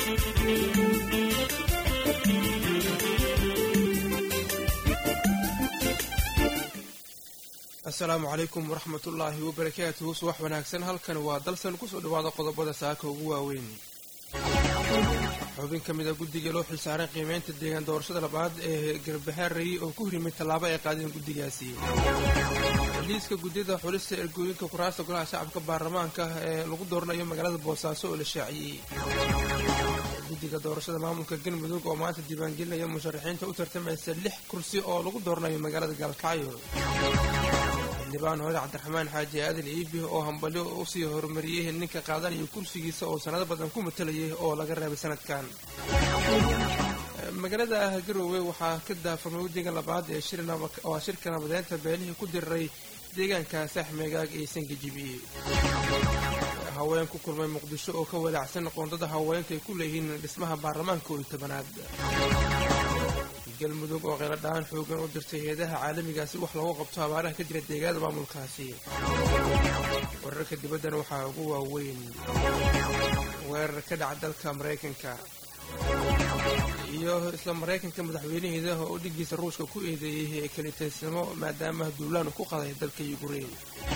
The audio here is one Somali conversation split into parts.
asalaamu calaykum waraxmat ullaahi wabarakaatuhu subax wanaagsan halkan waa dalsan kusoo dhawaada qodobada saaka ugu waaweyn xubin ka mid a guddiga loo xilsaaray qiimeynta deegaan doorashada labaad ee garbahaarey oo ku horimay tallaabo ay qaadeen guddigaasi liiska guddiyada xulista ergooyinka kuraasta golaha shacabka baarlamaanka ee lagu dooranayo magaalada boosaaso oo la shaaciyey guddiga doorashada maamulka galmudug oo maanta diiwaangelinaya musharaxiinta u tartamaysa lix kursi oo lagu dooranayo magaalada gaalkacyo xildhibaan hore cabdiraxmaan xaaji aadan iibi oo hambalyo usii horumariyey ninka qaadanaya kursigiisa oo sanado badan ku matalayay oo laga reebay sanadkan magaalada garowe waxaa ka daafamay wadiga labaad ee waa shirka nabadeynta beelihii ku diriray deegaanka saaxmeegaag ee sangajibiye haween ku kulmay muqdisho oo ka walaacsan qoondada haweenka ay ku leeyihiin dhismaha baarlamaanka oo tobanaad galmudug oo qeyladhaan xoogan u dirtay heedaha caalamigaasi wax loogu qabto abaaraha ka jira deegaanada maamulkaasi wararka dibaddana waxaa ugu waaweyn weerar ka dhaca dalka maraykanka iyo isla maraykanka madaxweynaheeda oo dhiggiisa ruushka ku eedeeyey kalitaysnimo maadaama duulaan uu ku qaday dalka yukrain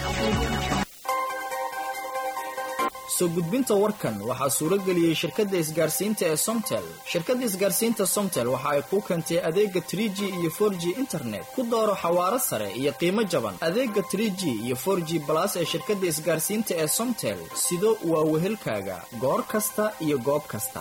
soo gudbinta warkan waxaa suuro geliyey shirkadda isgaarsiinta ee somtel shirkadda isgaarsiinta somtel waxa ay kuu keentay adeega trie g iyo for g internet ku dooro xawaaro sare iyo qiimo jaban adeega trie g iyo for g balas ee shirkadda isgaarsiinta ee somtel sido waa wehelkaaga goor kasta iyo goob kasta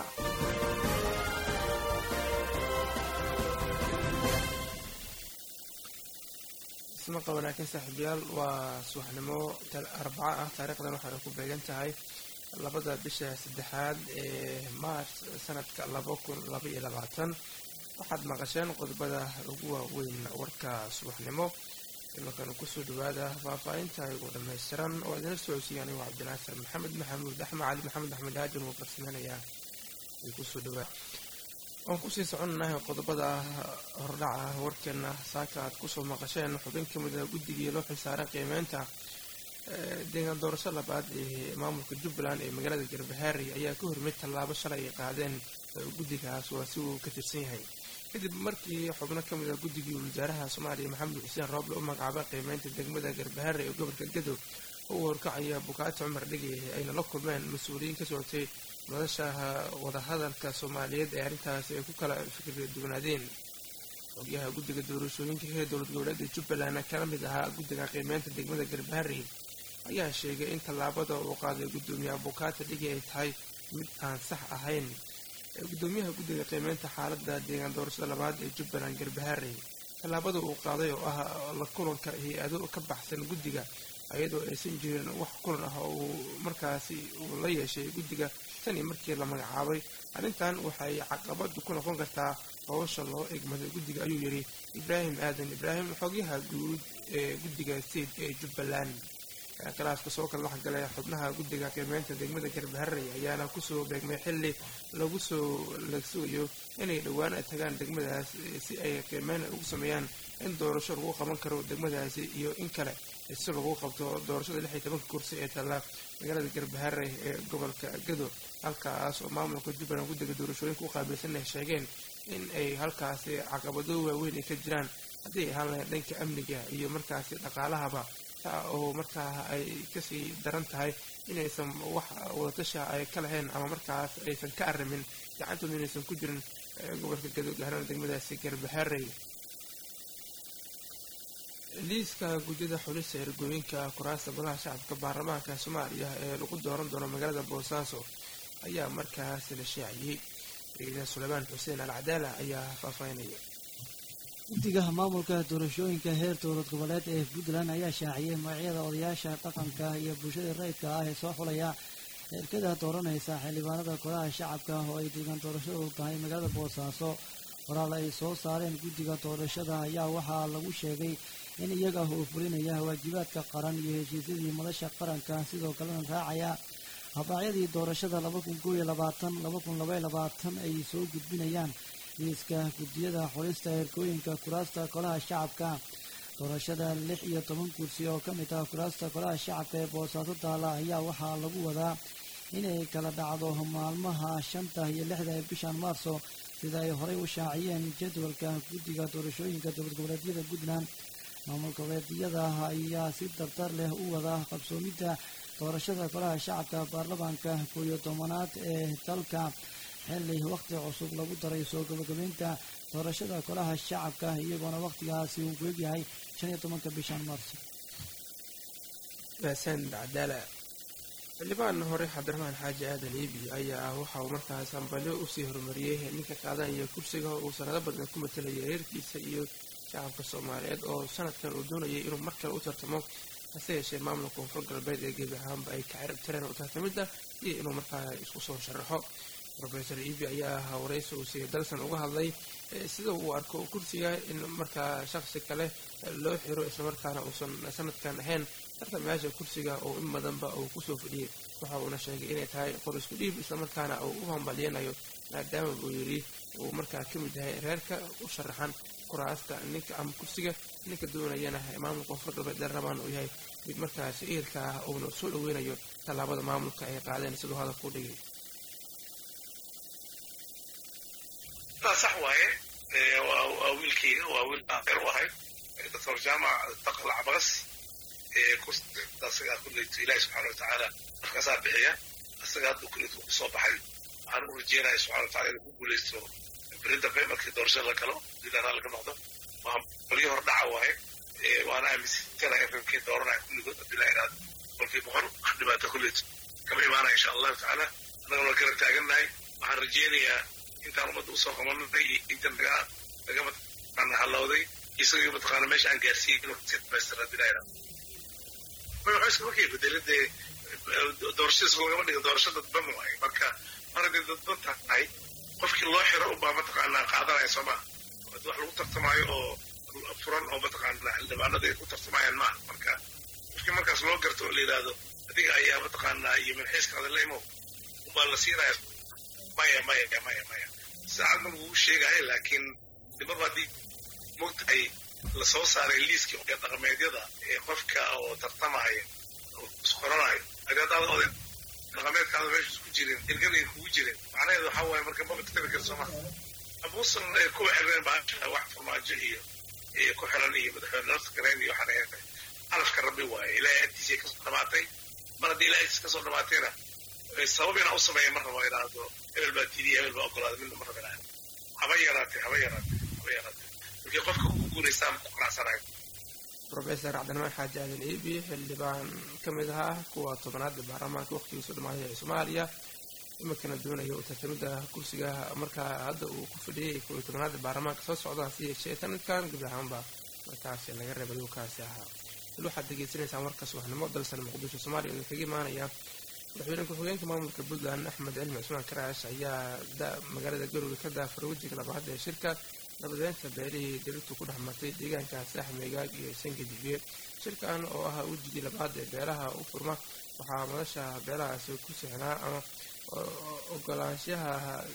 ismaqa wanaagsan saaxiibayaal waa subaxnimo arbaco ah taariikhdan waxay ku beegan tahay labada bisha saddexaad ee maars sanadka laba kun laba iyo labaatan waxaad maqasheen qodobada ugu waaweyn warka subaxnimo imankan kusoo dhawaada faahfaahinta igu dhammaystiran oo idinla socodsiiya anigo cabdinaasir maxamed maxamuud axmed cali maxamed axmed haajin uu farsameynayaa ay kusoo dhawaada waan kusii soconnahay qodobada hordhaca warkeena saaka aad kusoo maqasheen xubin ka mid a guddigii loo xilsaaray qiimeynta deegaan doorasho labaad ee maamulka jubbaland ee magaalada garbahaari ayaa ka hormid tallaabo shalay ay qaadeen guddigaas waa si uu ka tirsan yahay kadib markii xubno ka mid a guddigii wasaaraha soomaaliya maxamed xuseen rooble u magacaabay qiimeynta degmada garbahaari ee gobolka gadow oo uu horkacaya bukaati cumar dhigi ayna la kulmeen mas-uuliyiin ka socotay madashaha wadahadalka soomaaliyeed ee arrintaasi ay ku kala fikir duwanaadeen xogyaha guddiga doorashooyinka ee dowlad goboleeda jubbaland kana mid ahaa guddiga qiimeynta degmada garbaharey ayaa sheegay in tallaabada uu qaaday guddoomiyaha bukaata dhigi ay tahay mid aan sax ahayn guddoomiyaha guddiga qiimeynta xaaladda deegaan doorashada labaad ee jubbaland garbaharey tallaabada uu qaaday oo ah la kulanka hay-ado ka baxsan guddiga ayadoo aysan jirin wax kulan ah oo uu markaasi uu la yeeshay guddiga tanii markii la magacaabay arrintan waxay caqabadu ku noqon kartaa howsha loo egmaday guddiga ayuu yidhi ibraahim aadan ibraahim xogyaha guud ee guddiga state ee jubbaland kalaaska soo kala dhexgalay xubnaha guddiga qiimeynta degmada garbaharey ayaana kusoo beegmay xilli lagu soo la sugayo inay dhowaan tagaan degmadaas si ay qiimeyn ugu sameeyaan in doorasho lagu qaban karo degmadaasi iyo in kale si lagu qabto doorashada lix iyo tobanka kursi ee talla magaalada garbaharey ee gobolka gado halkaas oo maamulka jubbaland guddiga doorashooyinka u qaabilsan ay sheegeen in ay halkaasi caqabado waaweyn ay ka jiraan haddii ay ahaan lahayn dhanka amniga iyo markaasi dhaqaalahaba taa oo markaa ay kasii daran tahay inaysan wax wadatasha ay ka lahayn ama markaas aysan ka arrimin gacantooda inaysan ku jirin gobolka gado gaarana degmadaasi garbaharey liiska guddida xulista ergooyinka kuraasta golaha shacabka baarlamaanka soomaaliya ee lagu dooran doono magaalada boosaaso ayaa markaas la shaaciyey ciidan suleymaan xuseen al cadaala ayaa faahfaahinaya guddiga maamulka doorashooyinka heer dowlad goboleed ee puntland ayaa shaaciyey magacyada odayaasha dhaqanka iyo bulshada rayidka ah ee soo xulaya erkada dooranaysa xildhibaanada golaha shacabka oo ay deegaan doorashadu tahay magaalada boosaaso qoraal ay soo saareen guddiga doorashada ayaa waxaa lagu sheegay in iyaga uu fulinaya waajibaadka qaran iyo heshiisyadii madasha qaranka sidoo kalena raacaya habraacyadii doorashada laba kun koob iyo labaatan laba kun labaiyo labaatan ay soo gudbinayaan liiska guddiyada xulista herkooyinka kuraasta golaha shacabka doorashada lix iyo toban kursi oo ka mid ah kuraasta golaha shacabka ee boosaaso taala ayaa waxaa lagu wadaa inay kala dhacdo maalmaha shanta iyo lixda ee bishan maarso sida ay horey u shaaciyeen jadwalka guddiga doorashooyinka dowlad goboleedyada puntland maamul goboleedyada ayaa si dardar leh u wada qabsoomidda doorashada golaha shacabka baarlamaanka koo iyo tobanaad ee dalka xilli wakhti cusub lagu daray soo gabagabeynta doorashada golaha shacabka iyagoona wakhtigaasi uu ku egyahay shan iyo tobanka bishan maarso mahadsan cadaala xildhibaan hore cabdiraxmaan xaaji aadan iibi ayaa ah waxa uu markaas hambalyo usii horumariyey ninka qaadanaya kursiga uu sanado badan ku matalayay reerkiisa iyo shacabka soomaaliyeed oo sanadkan uu doonayay inuu mar kale u tartamo hase yeeshee maamulka koonfur galbeed ee gebi ahaanba ay ka cirib tireen u tartamidda iyo inuu markaa isku soo sharaxo rofesor iibi ayaa ahaa waraysi uu siiyay dalsan uga hadlay sida uu arko kursiga in markaa shaksi kale loo xiro islamarkaana uusan sanadkan ahayn tartamayaasha kursiga oo in badanba uu kusoo fadhiyey waxa uuna sheegay inay tahay qor isku dhiib islamarkaana uu u hambalyanayo maadaama buu yidhi uu markaa ka mid yahay reerka u sharaxan kuraasta ninka ama kursiga ninka doonayana maamulka koonfur galbeed dheerrabaan uu yahay mid markaasi ehelka ah uuna soo dhaweynayo tallaabada maamulka ay qaadeen siduu hadalka u dhigay sax waaye waa wiilkayga waa wiil aaer u ahay doctor jaamac taqlac bagas asagaa kuleyto ilaahi subxaana watacaala markaasaa bixiya asaga hadda kuleyto ku soo baxay waxaan u rajeynaya subxana watacala inuu ku guuleysto beri dambe markii doorashada la galo diidaanaa laga noqdo waa qolyo hor dhaca waaye waana aaminsanahay efemkii dooranaya kulligood abdillahi iraad qolkii boqol wax dhibaato kuleyto kama imaanaya insha allahu tacaala annagana waa garab taagannahay waxaan rajeynayaa intaan ummadda usoo qabanay iyo inta naga naga mataqaana halowday isagii mataqaana meesha aan gaarsiiyey inuu si dhamaystira abdillahi iraad waxay markay bedelin dee doorashadiis lagama dhigo doorasho dadban waaye marka mar haddii dadban tahay qofkii loo xiro unbaa mataqaanaa qaadanaya soo maa wax lagu tartamaayo oo furan oo mataqaana xildhibaanada ay ku tartamayaan maaha marka qofkii markaas loo garto oo la yidhaahdo adiga ayaa mataqaanaa iyo minxiiskaada la imow unbaa la siinaya maya maya maya maya saacad ma lagugu sheegaya laakiin dibaba haddii mogtahay lasoo saaray liiskii ee dhaqameedyada ee qofka oo tartamaya oo isqoranayo adi haddaada oday dhaqameedkaada meesha isku jirin erganay kugu jirin macnaheedu waxaa waaye marka maba tartami kara sooma abuusan kuwa xireen baasha wax farmaajo iyo iyo ku xiran iyo madaxweyne nafta gareen iyo waxaan ahayn calafka rabbi waaye ilaahay agtiisay kasoo dhamaatay mar haddii ilaahay agtiisa kasoo dhamaatayna sabab inaa u sameeya mar rabo idhaahdo hebel baa tiidiya hebel baa ogolaada midna mar rabo idhaahdo haba yaraatee haba yaraatee haba yaraatee markii qofka ugu guulaystaan ku qanacsanayo rofesor cabdiraxmaan xaaji aadan iibi xildhibaan ka mid ahaa kuwa tobanaada baarlamaanka waqtigiisu dhamaaday ee soomaaliya iminkana doonaya u tartamida kursiga markaa hadda uu ku fadhiyay kuwa tobanaada baarlamaanka soo socda hase yeeshee sanadkan guud ahaanba markaasi laga reebay uu kaasi ahaa il waxaad degeysanaysaan warka subaxnimo dalsan muqdisho soomaaliya oo kaga imaanaya madaxweyne ku-xigeenka maamulka puntland axmed cilmi cusmaan karaash ayaa magaalada garowe ka daafaray wejiga labaad ee shirka nabadeynta beelihii diritu ku dhex martay deegaanka saax meegaag iyo sangajibiye shirkan oo ahaa wejigii labaad ee beelaha u furma waxaa madasha beelahaasi ku sixnaa ama ogolaanshaha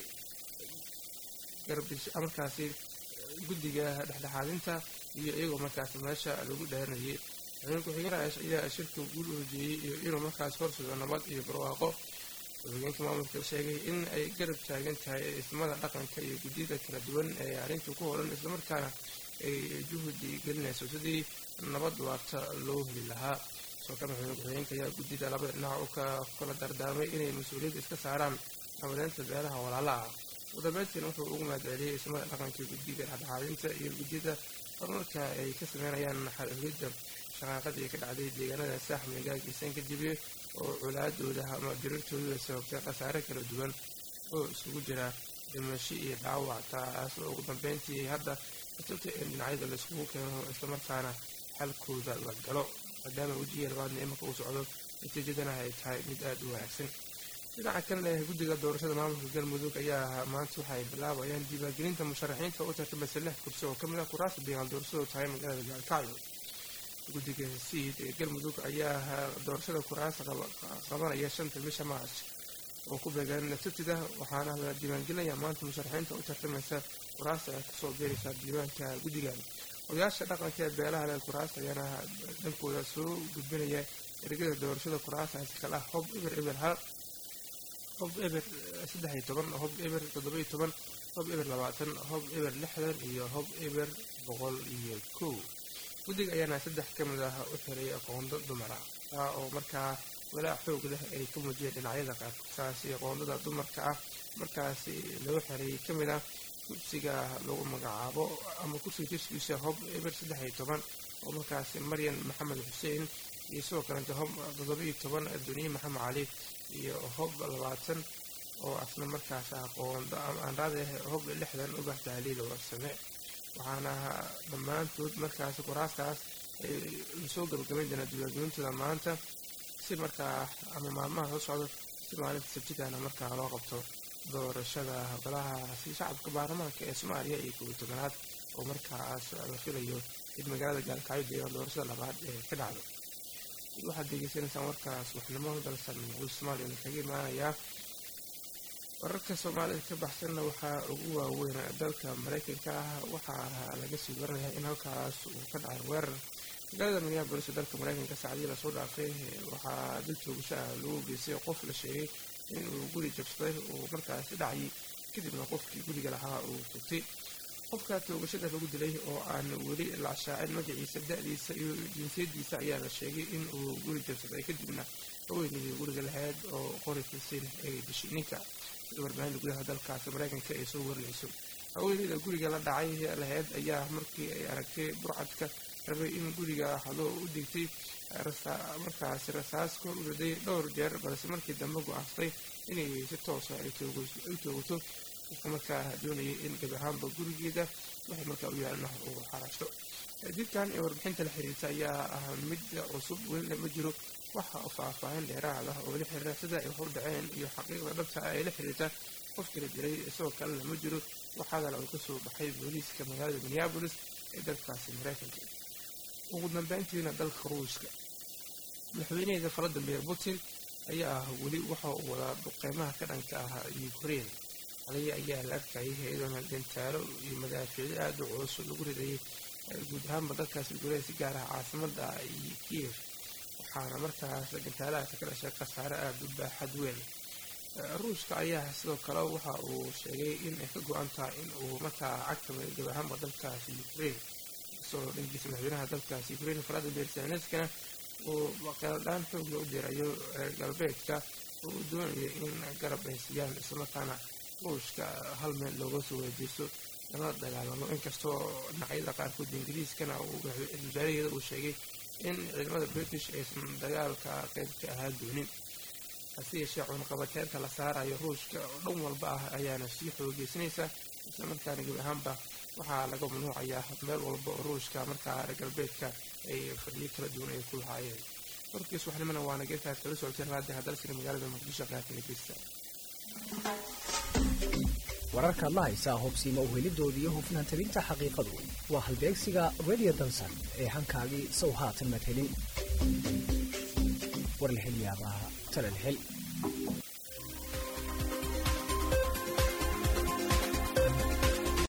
markaasi guddiga dhexdhexaadinta iyo iyagoo markaasi meesha lagu dheerinayay madaxweyne ku-xigeen raash ayaa shirka guul u hojeeyey iyo inuu markaas horsugo nabad iyo barwaaqo ku-xigeenka maamulka sheegay in ay garab taagan tahay ismada dhaqanka iyo guddiyada kala duwan ee arrinta ku horan islamarkaana ay juhdi gelinayso sidii nabad waarta loo heli lahaa soo kale madaxweyne ku-xigeenka ayaa guddida labada dhinac u kala dardaarmay inay mas-uuliyadda iska saaraan nabadeynta beelaha walaala ah ugu dambeyntiina wuxuu ugu mahadceliyey ismada dhaqanka guddiga dhexdhexaadinta iyo guddiyada horumarka ay ka sameynayaan xalxulidda shaqaaqadii ka dhacday deegaanada saax meegaag iyo sankajibiye oo colaadooda ama dirirtooda sababtay khasaare kala duwan oo isugu jira dhimasho iyo dhaawac taas oo ugu dambeyntii hadda atubta in dhinacyada laiskugu keeno islamarkaana xalkooda la galo maadaama wejigii labaadna imanka uu socdo natiijadana ay tahay mid aada u wanaagsan dhinaca kalena guddiga doorashada maamulka galmudug ayaa maanta waxay bilaabayaan diiwaangelinta musharaxiinta u tartamaysa lix kursi oo kamid ah kuraasta deegaan doorashadu tahay magaalada gaalkacyo guddiga siid ee galmudug ayaa doorashada kuraasta qabanaya shanta bisha maarch oo ku beegan sabtida waxaana la diiwaangelinaya maanta musharaxiinta u tartamaysa kuraasta ay kusoo beeraysaa diiwaanka guddigan odayaasha dhaqanka ee beelaha leh kuraasta ayaana dhankooda soo gudbinaya ergada doorashada kuraastaasi kala ah hob eber eber hal hob eber saddex iyo toban hob eber toddoba iyo toban hob eber labaatan hob eber lixdan iyo hob eber boqol iyo kow guddiga ayaana saddex ka mid ah u xiray aqoondo dumara taa oo markaa walaac xoog leh ay ka muujiyeen dhinacyada qaarkaasi aqoondada dumarka ah markaasi lagu xiray ka mid ah kursiga lagu magacaabo ama kursiga jirskiisa hob eber saddex iyo toban oo markaasi maryan maxamed xuseen iyo sidoo kalenta hob toddoba iyo toban duniye maxamed cali iyo hob labaatan oo asna markaas aqoondo aanraade hob lixdan ubah tahliil warsame waxaana dhammaantood markaasi kuraastaas ay lasoo gabagabayn doonaa diiwaangelintooda maanta si markaa ama maalmaha soo socdo si maalinta sabtidana markaa loo qabto doorashada golahaasi shacabka baarlamaanka ee soomaaliya iyo koobiyi tobanaad oo markaas la filayo in magaalada gaalkacyo deegaan doorashada labaad ee ka dhacdo waxaad degeysanaysaan warkaas waxnimo dalsan guud soomaaliya kaga imaanayaa wararka soomaalida ka baxsanna waxaa ugu waaweyn dalka maraykanka ah waxaa laga sii waranayaa in halkaas uu ka dhacay weerar magaalada minneabolis ee dalka maraykanka saacadii lasoo dhaafay waxaa dil toogasho ah lagu geystay qof la sheegay in uu guri jabsaday uu markaasi dhacayay kadibna qofkii guriga lahaa uu tugtay qofka toogashada lagu dilay oo aan weli la shaacin magaciisa da-diisa iyo jinsiyadiisa ayaa la sheegay in uu guri jabsaday kadibna haweeneydii guriga lahayd oo qori fisin ay dishay ninka sida warbaahinta gudaha dalkaasi maraykanka ay soo warinayso haweeneyda guriga la dhacay lahayd ayaa markii ay aragtay burcadka rabay in guriga hado u digtay markaasi rasaas kor u riday dhowr jeer balse markii dambe go-aansatay inay si toosa ay toogato qofka markaa doonayay in gabi ahaanba gurigeeda waxay markaa u yaalna uu xarasho dilkan ee warbixinta la xiriirta ayaa ah mid cusub welina ma jiro waxa faahfaahin dheeraad ah oo la xiriira sida ay hor dhaceen iyo xaqiiqda dhabta ah ee la xiriirta qofkii la dilay isagoo kalena ma jiro waxaadala uu kasoo baxay booliiska magaalada minneabolis ee dalkaasi maraykanka ugu dambeyntiina dalka ruushka madaxweynaheeda valadimir putin ayaa ah weli waxa uu wadaa duqeymaha ka dhanka ah ukraine xalay ayaa la arkayay iyadoona gantaalo iyo madaafiicyo aada u culus lagu ridayay guud ahaanba dalkaas gudaha si gaar ah caasimada kiev waxaana markaas gantaalahaasi ka dhashay khasaare aada u baaxad weyn ruushka ayaa sidoo kale waxa uu sheegay in ay ka go-an tahay in uu markaa cagtamay gab ahaanba dalkaasi ukraine isagoo dhankiisa madaxweynaha dalkaasi ukraine valadimir zelenskana uu qeeladhaan xoogla u dirayo reer galbeedka oo uu doonayo in garab ay siiyaan islamarkaana ruushka hal meel looga soo wareejiso lala dagaalamo inkastoo dhinacyada qaarkood ingiriiskana wasaaraheeda uu sheegay in ciidamada british aysan dagaalka qayb ka ahaan doonin hase yeeshee cunaqabateynta la saarayo ruushka oo dhan walba ah ayaana sii xoogeysanaysa islamarkaana gebi ahaanba waxaa laga mamnuucayaa meel walba oo ruushka markaa reer galbeedka ay fadhiyo kala duwan ay ku lahaayeen warkiis waxnimana waana geerkaas kala socoteen raadi hadalsina magaalada muqdisho qaatana geysta wararkaad la haysaa hubsiima uhelidooda iyo hufnaan tabinta xaqiiqadu waa halbeegsiga radio dansan ee hankaagii sow haatan madhelin warlahelyaabaha talalhel